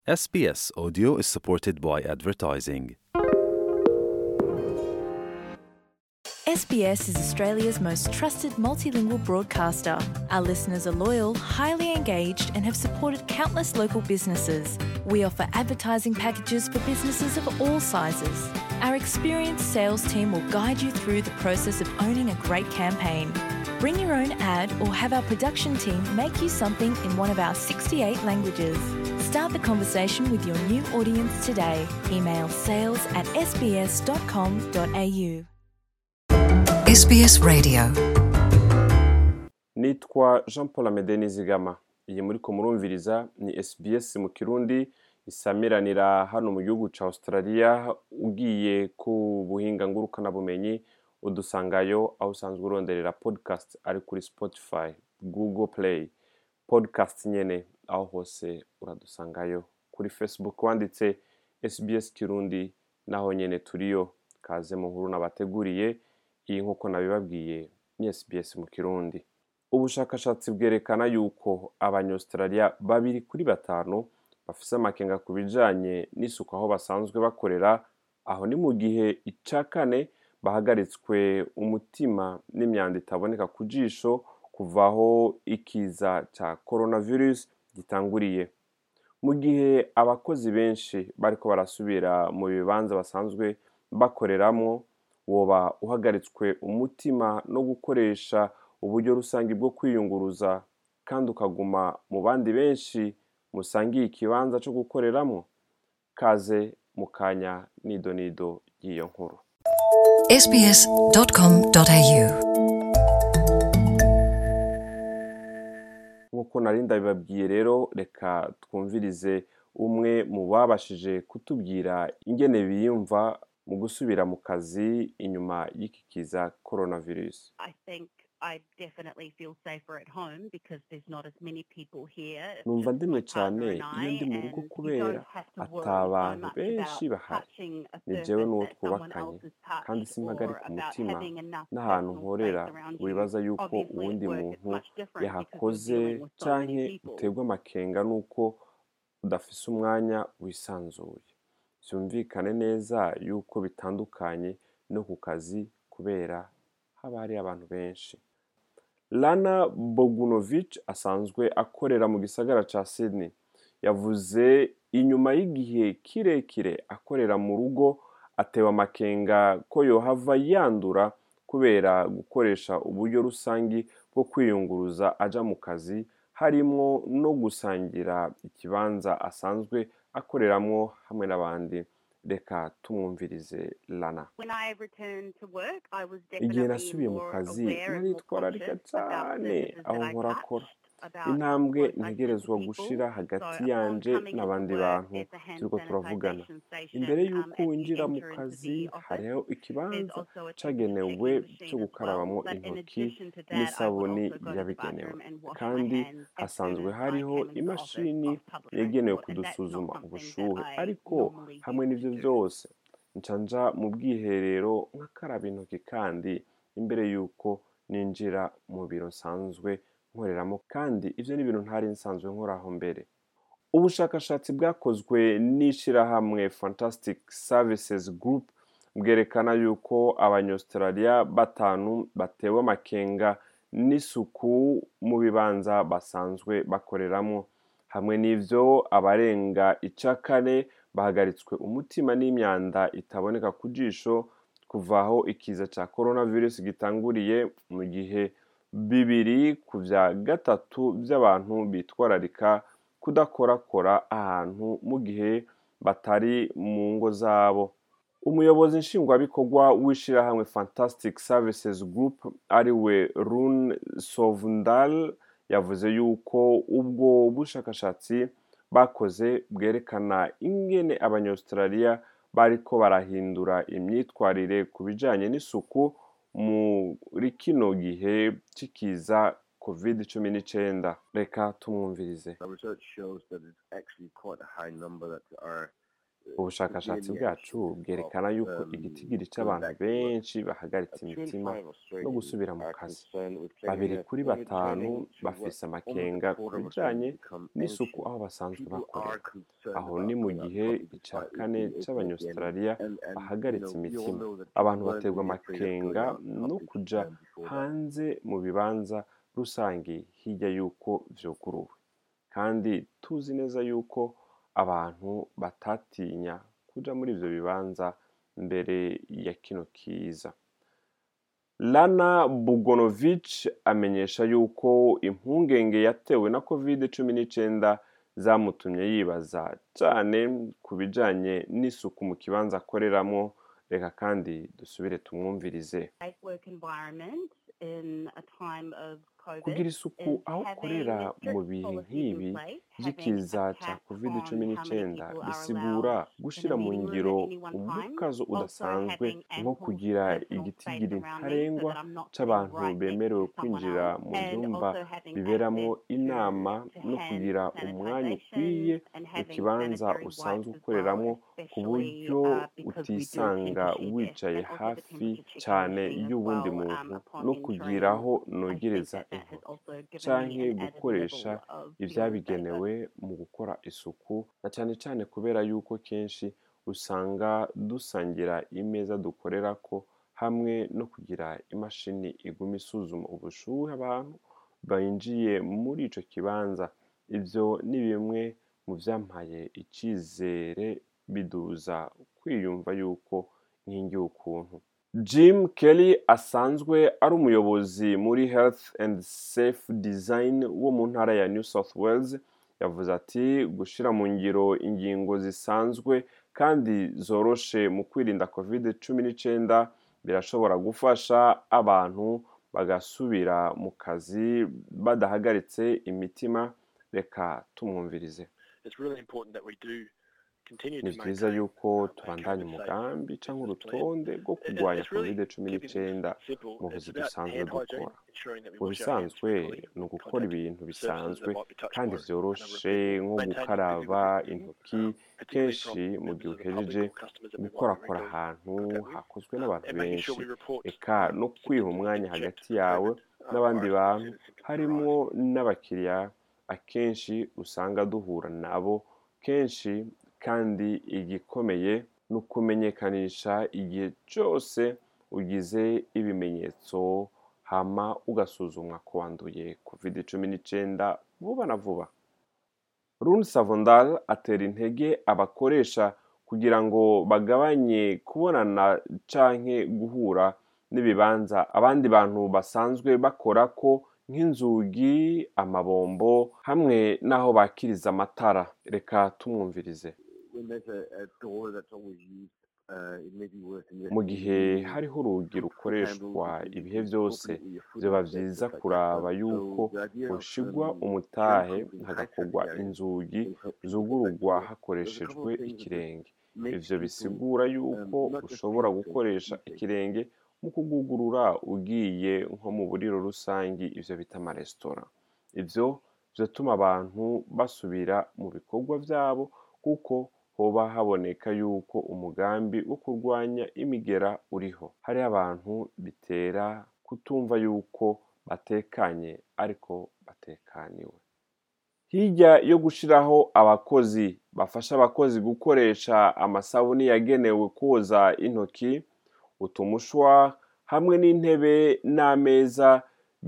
SBS Audio is supported by advertising. SBS is Australia's most trusted multilingual broadcaster. Our listeners are loyal, highly engaged, and have supported countless local businesses. We offer advertising packages for businesses of all sizes. Our experienced sales team will guide you through the process of owning a great campaign. Bring your own ad or have our production team make you something in one of our 68 languages. Start the conversation with your new audience today. Email sales at sbs.com.au. SBS Radio nitwa jean paul amede nizigama iyi muri ko murumviriza ni sbs mu kirundi isamiranira hano mu gihugu cya australia ugiye ku buhinga ngurukanabumenyi udusangayo aho usanzwe uronderera podcast ari kuri spotify google play podcast nyene aho hose uradusangayo kuri facebook wanditse sbs kirundi naho nyene turiyo kaze mu nkuru nabateguriye iyi nk'uko nabibabwiye ni sbs mu kirundi ubushakashatsi bwerekana yuko abanyaustralia babiri kuri batanu bafise amakenga ku bijanye n'isuku aho basanzwe bakorera aho ni mu gihe ica kane bahagaritswe umutima n'imyanda itaboneka ku jisho kuva aho ikiza ca coronavirus gitanguriye mu gihe abakozi benshi bariko barasubira mu bibanza basanzwe bakoreramwo woba uhagaritswe umutima no gukoresha uburyo rusange bwo kwiyunguruza kandi ukaguma mu bandi benshi musangiye ikibanza cyo gukoreramwo kaze mu kanya nido nido y'iyo nkuru sbs.com.au nk'uko nari ndabibabwiye rero reka twumvirize umwe mu babashije kutubwira ingene biyumva mu gusubira mu kazi inyuma y'iki kiza coronavirus I think I definitely feel safer at home because there's not as many people here. It's numva just ndimwe my partner cyane and iyo I, ndi mu rugo and you kubera don't have to worry ata so abantu much benshi about bahari touching a ni surface jewe n'uwo that someone twubakanye else has kandi touched simpagarika or about umutima having enough n'ahantu personal nkorera space around you. wibaza yuko Obviously, at uwundi work, it's muntu much different because yahakoze you're dealing with so many canke people. uterwa amakenga n'uko udafise umwanya wisanzuye vyumvikane neza yuko bitandukanye no ku kazi kubera haba hari abantu benshi lana bogunovich asanzwe akorera mu gisagara ca sydney yavuze inyuma y'igihe kirekire akorera mu rugo atewe amakenga ko yohava yandura kubera gukoresha uburyo rusangi bwo kwiyunguruza aja mu kazi harimwo no gusangira ikibanza asanzwe akoreramwo hamwe n'abandi reka tumwumvirize lana When I returned to work, I was igihe definitely nasubiye mu more kazi aware and more naritwararika conscious about cane surfaces aho that I nkorakora touched, about intambwe close I ntegerezwa stood to gushira people. hagati So yanje upon coming n'abandi into work, bantu there's a hand turiko turavugana sanitisation station, imbere um, y'uko as you winjira mu enter into kazi the office. hariho There's ikibanza also a cagenewe temperature cyo checking machine as gukarabamwo well. But in intoki addition to that, I would n'isabuni also go to the yabigenewe bathroom and wash my kandi hands as soon hasanzwe as I hariho came into the office imashini off public yagenewe transport, and that's not kudusuzuma something that ubushuhe I ariko normally hamwe used n'ivyo to do. vyose nca nja mu bwiherero nkakaraba intoki kandi imbere y'uko ninjira mu biro nsanzwe nkoreramo kandi ivyo ni ibintu ntari nsanzwe nkoraho mbere ubushakashatsi bwakozwe n'ishirahamwe fantastic services group bwerekana yuko abanyaustralia batanu batewe amakenga n'isuku mu bibanza basanzwe bakoreramwo hamwe n'ivyo abarenga ica kane bahagaritswe umutima n'imyanda itaboneka ku jisho kuva aho ikiza ca coronavirus gitanguriye mu gihe bibiri ku vya gatatu vy'abantu bitwararika kudakorakora ahantu mu gihe batari mu ngo zabo umuyobozi nshingwabikorwa w'ishirahamwe fantastic services group ariwe run sovndal yavuze yuko ubwo bushakashatsi bakoze bwerekana ingene abanyaustralia bariko barahindura imyitwarire ku bijanye n'isuku muri kino gihe c'ikiza covid cumi n'icenda reka tumwumvirize The research shows that it's actually quite a high number that are ubushakashatsi bwacu bwerekana yuko igitigiri cy'abantu benshi bahagaritse imitima no gusubira mu kazi babiri kuri batanu bafise amakenga ku bijanye n'isuku aho basanzwe bakorera aho ni mu gihe icya kane cy'abanyaustraliya bahagaritse imitima abantu baterwa amakenga no kuja hanze mu bibanza rusange hirya y'uko vyuguruwe kandi tuzi neza yuko abantu batatinya kuja muri ivyo bibanza mbere ya kino kiza lana bugonovich amenyesha yuko impungenge yatewe na covid cumi n'icenda zamutumye yibaza cane ku bijanye n'isuku mu kibanza akoreramwo reka kandi dusubire tumwumvirize safe work environment in a time of COVID kugira isuku is aho having ukorera strict mu bihe policies nk'ibi in place, by'ikiza having a ca cap covid on cumi how many n'icenda people are bisigura allowed in gushira a mu meeting room ngiro at any one time. umukazo Also udasanzwe having nko ample kugira personal space igitigiri around me so ntarengwa that I'm not sitting c'abantu right next bemerewe to someone kwinjira else, mu and vyumba also having biberamwo access to- inama to no hand kugira umwanya ukwiye sanitization and mu having kibanza sanitary usanzwe wipes as ukoreramwo well, ku especially, buryo uh, because we do utisanga tend to share desks, wicaye and also the hafi temperature checking cane machine as y'uwundi well, muntu um, upon no entering. kugira aho I think nogereza that that has intoki also given me canke an added gukoresha level of feeling safer. ivyabigenewe mu gukora isuku na cane cane kubera yuko kenshi usanga dusangira imeza dukorerako hamwe no kugira imashini iguma isuzuma ubushuhe abantu binjiye muri ico kibanza ivyo ni bimwe mu vyampaye icizere biduza kwiyumva yuko nkingiye ukuntu jim kelly asanzwe ari umuyobozi muri health and safe design wo mu ntara ya new south wales yavuze ati gushira mu ngiro ingingo zisanzwe kandi zoroshe mu kwirinda covid cumi n'icenda birashobora gufasha abantu bagasubira mu kazi badahagaritse imitima reka tumwumvirize it's really important that we do continue ni to vyiza maintain yuko uh, a tubandanya COVID-safe umugambi canke business plan. urutonde rwo It- kurwanya it's really covid cumi keeping things n'icenda simple. mu It's buzi about dusanzwe hand hygiene, dukora ensuring that we mu wash our hands bisanzwe frequently ni when ugukora contact ibintu surfaces bisanzwe that might be touched kandi by a vyoroshe number of people. nko Maintaining gukaraba physical intoki distancing, particularly kenshi from mu gihe members of the public uhejeje or customers that we might be gukorakora regularly ahantu contact with. hakozwe Um, n'abantu and making benshi sure we report eka um, no kwiha symptoms umwanya being checked hagati for yawe COVID, uh, n'abandi virus bantu as soon as symptoms harimwo arise. n'abakiriya akenshi usanga duhura nabo kenshi kandi igikomeye ni ukumenyekanisha igihe cyose ugize ibimenyetso hama ugasuzumwa ko wanduye covid cumi n'icenda vuba na vuba Rune Savondal atera intege abakoresha kugira ngo bagabanye kubonana canke guhura n'ibibanza abandi bantu basanzwe bakora ko nk'inzugi amabombo hamwe n'aho bakiriza amatara reka tumwumvirize when there's a, a door that's always used, uh, it may be worth mu gihe hariho urugi rukoreshwa ibihe byose vyoba vyiza kuraba yuko hoshigwa umutahe hagakorwa inzugi zugurugwa hakoreshejwe ikirenge ivyo bisigura yuko ushobora gukoresha ikirenge mu kugugurura ugiye nko mu buriro rusangi ivyo bita amaresitora ivyo vyotuma abantu basubira mu bikorwa vyabo kuko hoba haboneka yuko umugambi wo kurwanya imigera uriho hariho abantu bitera kutumva yuko batekanye ariko batekaniwe hirya yo gushiraho abakozi bafasha abakozi gukoresha amasabuni yagenewe koza intoki utumushwa hamwe n'intebe n'ameza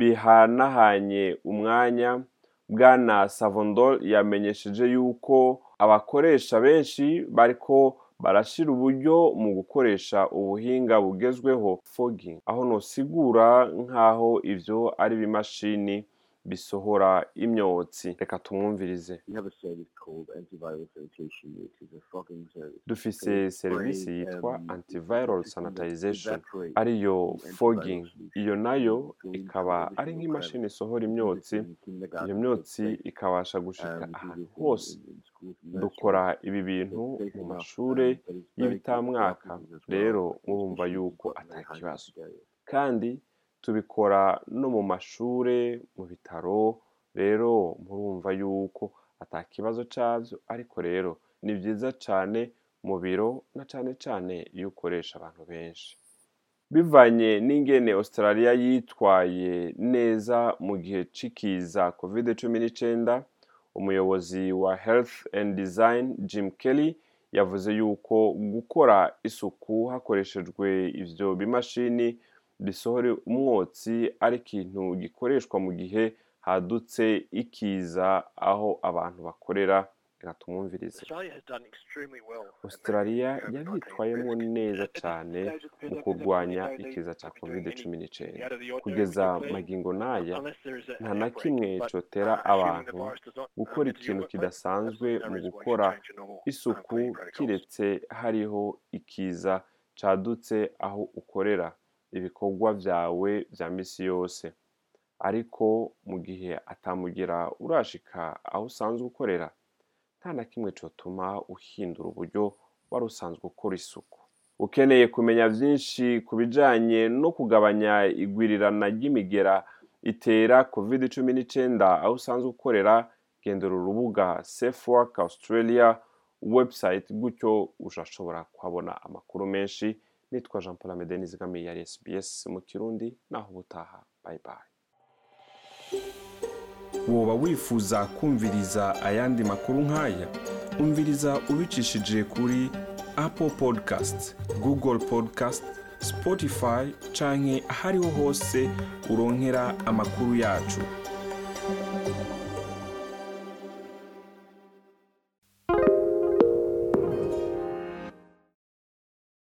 bihanahanye umwanya bwana savondol yamenyesheje yuko abakoresha benshi bariko barashira uburyo mu gukoresha ubuhinga bugezweho fogging aho nosigura nk'aho ivyo ari ibimashini bisohora imyotsi reka tumwumvirize We have a service called antiviral sanitation, which is a fogging service. dufise serivisi yitwa antiviral sanitization ariyo fogging iyo nayo ikaba ari nk'imashini isohora imyotsi iyo myotsi ikabasha gushika ahantu hose dukora ibi bintu mu mashure y'ibitamwaka rero murumva yuko ata kibazo kandi tubikora no mu mashure mu bitaro rero murumva yuko ata kibazo cavyo ariko rero ni vyiza cane mu biro na cane cane iyo ukoresha abantu benshi bivanye n'ingene australia yitwaye neza mu gihe c'ikiza covid cumi n'icenda umuyobozi wa health and design jim kelly yavuze yuko gukora isuku hakoreshejwe ivyo bimashini bisohora umwotsi ari ikintu gikoreshwa mu gihe hadutse ikiza aho abantu bakorera reka tumwumvirize Australia has done extremely well. at australia managing COVID-19 yabyitwayemo risk. neza At this cane stage, it mu appears that kurwanya there's no need ikiza to ca be doing covid any cumi n'icenda out of the ordinary kugeza particularly magingo n'aya unless there is a- nta an na outbreak. kimwe But, cotera uh, assuming the abantu virus does not, uh, gukora enter ikintu your workplace, kidasanzwe absolutely no mu reason why you gukora should change your normal, uh, isuku cleaning protocols. kiretse hariho ikiza cadutse aho ukorera ibikorwa vyawe vya misi yose ariko mu gihe atamugira urashika aho usanzwe ukorera nta na kimwe cotuma uhindura uburyo wari usanzwe ukora isuku ukeneye kumenya vyinshi ku bijanye no kugabanya igwirirana ry'imigera itera covid cumi n'icenda aho usanzwe ukorera gendera urubuga safe work australia website gutyo urashobora kuhabona amakuru menshi nitwa jean paul amede nizigamiye yari sbs mu kirundi naho ubutaha bye bye woba wifuza kumviriza ayandi makuru nk'aya umviriza ubicishije kuri apple podcast google podcast spotify canke ahariho hose uronkera amakuru yacu